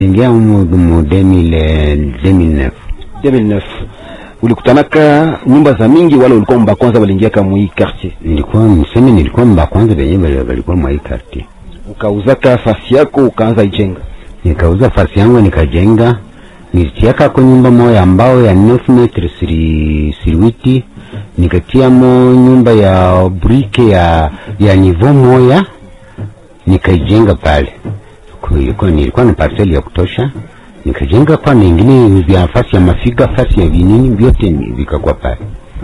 ingia mu mu 2000 2009 2009 ulikutanaka nyumba za mingi wala ulikuwa mba kwanza waliingia kama hii quartier nilikuwa mseme nilikuwa mba kwanza benye bali- walikuwa mwa hii quartier ukauzaka fasi yako ukaanza ijenga nikauza fasi yangu nikajenga nilitiaka ko nyumba moya ambao ya 9 metre siri siriwiti nikatiamo nyumba ya brike ya ya nivo moya nikaijenga pale kulikuwa nilikuwa na parcel ya kutosha nikajenga kwa na ingine vya fasi ya mafiga fasi ya vinini vyote ni- vikakuwa pale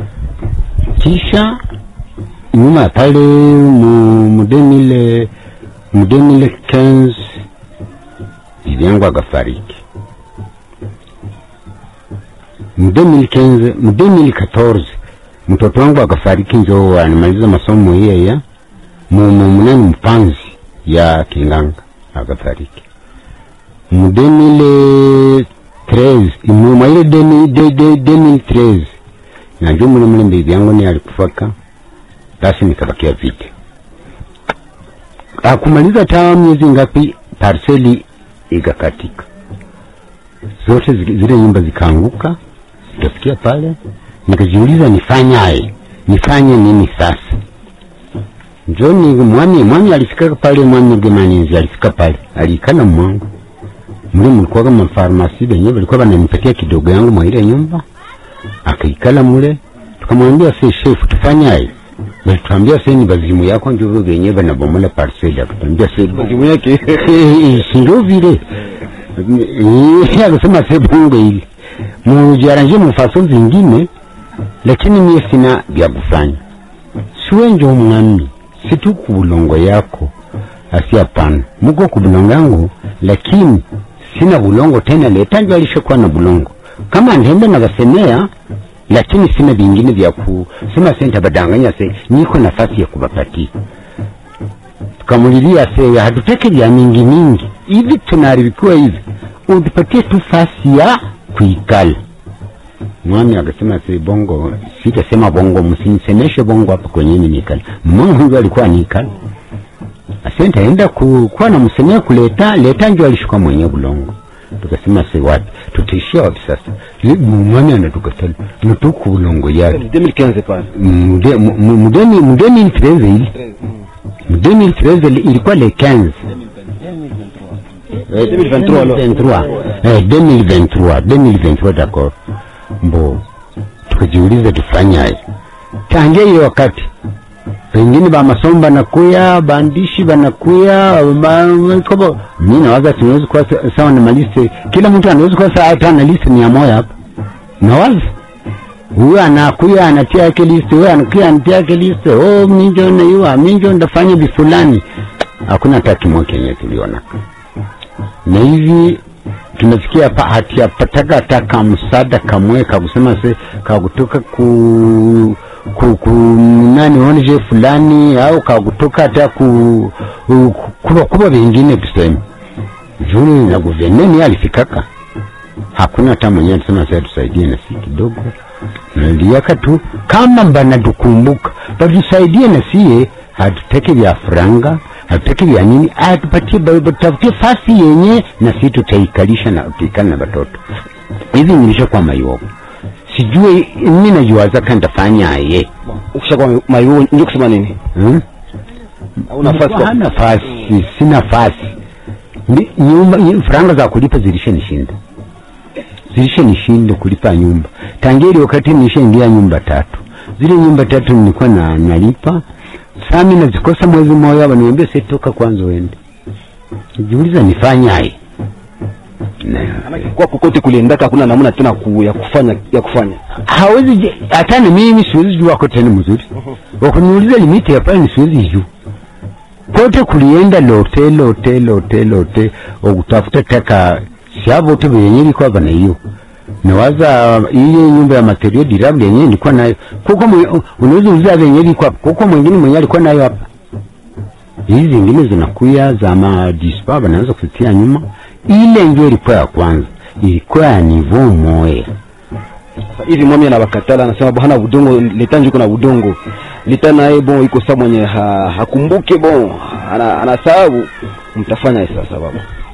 kisha nyuma ya pale mu mu 2000 mu 2015 bibi yangu akafariki mu 2015 mu 2014 mtoto wangu akafariki njo anamaliza masomo yeya mu mu- munani mpanzi ya kinganga akafariki mu 2013 mu mwaile 2013 najua mule mule bibi yangu ni alikufaka basi nikabakia vite akumaliza taa miezi ngapi parseli ikakatika zote zi- zile nyumba zikaanguka zikafikia pale nikajiuliza nifanyaye nifanye nini sasa njoni mwami mwami alifika pale mwami gemaninzi alifika pale aliikana mwangu muli mulikuwa kama farmasi benye balikuwa bananipatia kidogo yangu mwa ile nyumba akaikala mule tukamwambia se shefu tufanyaye balituambia se ni bazimu yako njuvu benye banabomola parseli akatuambia se mazimu yake sindo vile Eh, akasema se bongo ile mujaranje mufaso zingine lakini mie sina vya kufanya siwe njo mwami situ kubulongo yako asi hapana muko kubulongo yangu lakini sina bulongo tena letanjo alishakuwa na bulongo kama ndende navasemea lakini sina vingine vya kusema senta badanganya se niko nafasi ya kubapatia tukamulilia se hatutaki vya mingi mingi hivi tunaharibikiwa hivi utupatie tu fasi ya kuikala mwami akasema se bongo sitasema bongo msinisemeshe bongo hapa kwenye nikala mama huyu alikuwa nikala asenta enda ku, kuwa na msemea kuleta leta njo alishuka mwenye bulongo tukasema se wapi tutaishia wapi sasa Li- mwami anatukatala natuku bulongo yake 2015 pale Mude- mu- mu- mudeni mudeni iltreze ili mudeni iltreze ilikuwa le 15 Eh, 2023 alors. 2023. Eh, 2023 2023 d'accord mbo tukajiuliza tufanyaje tangia ile wakati pengine ba masomo banakuya bandishi banakuya ba- kobo mi nawaza tunaweza kuwa sa- sawa na maliste kila mtu anaweza kuwa sawa hata na liste mia moja hapa nawaza huyo anakuya anatia yake liste huyo anakuya anatia yake liste oh minjo naiwa minjo ndafanya bifulani hakuna hata kimoja kenye tuliona na hivi tumefikia pa hatiyapataka hata kamsada kamwe kakusema se kakutoka ku ku, ku nani onje fulani au kakutoka hata ku, ku kuba kuba vingine tuseme juni na guverneni alifikaka hakuna hata mwenye alisema sasa tusaidie na si kidogo naliaka tu kama banatukumbuka batusaidie na sie hatutaki vya franga hatutaki vya nini atupatie ba- batafutie fasi yenye na si tutaikalisha na tuikali na batoto hivi nilishakuwa mayogo sijui mi najuwazaka ntafanyaye ukishakuwa mayu ndio kusema nini hmm? au nafasi Nilikuwa hana nafasi sina nafasi Ni- nyumba nyi- franga za kulipa zilishanishinda zilishanishinda kulipa nyumba tangia ile wakati nilishaingia nyumba tatu zile nyumba tatu nilikuwa na nalipa sami nazikosa mwezi mmoja waniambia sitoka kwanza uende jiuliza nifanyaye Na- kwa kokote kuliendaka hakuna namna tena ku, ya kufanya ya kufanya hawezi je- hata na mimi siwezi jua wako tena mzuri wakuniuliza limiti ya pale siwezi jua kote kulienda lote lote lote lote okutafuta taka siavote venye ilikuwa bana hiyo nawaza ile nyumba ya material durable yenye ilikuwa nayo kuko mwe- unaweza uliza venye ilikuwa hapa kuko mwingine mwenye alikuwa nayo hapa hizi zingine zinakuya za madispa banaweza kutia nyuma ile ndio ilikuwa ya kwanza ilikuwa ya nivo moya Sasa hivi mwami anabakatala anasema bo hana udongo leta njuko na udongo leta naye bon iko saa mwenye ha, hakumbuke bon ana, ana sababu mtafanya sasa baba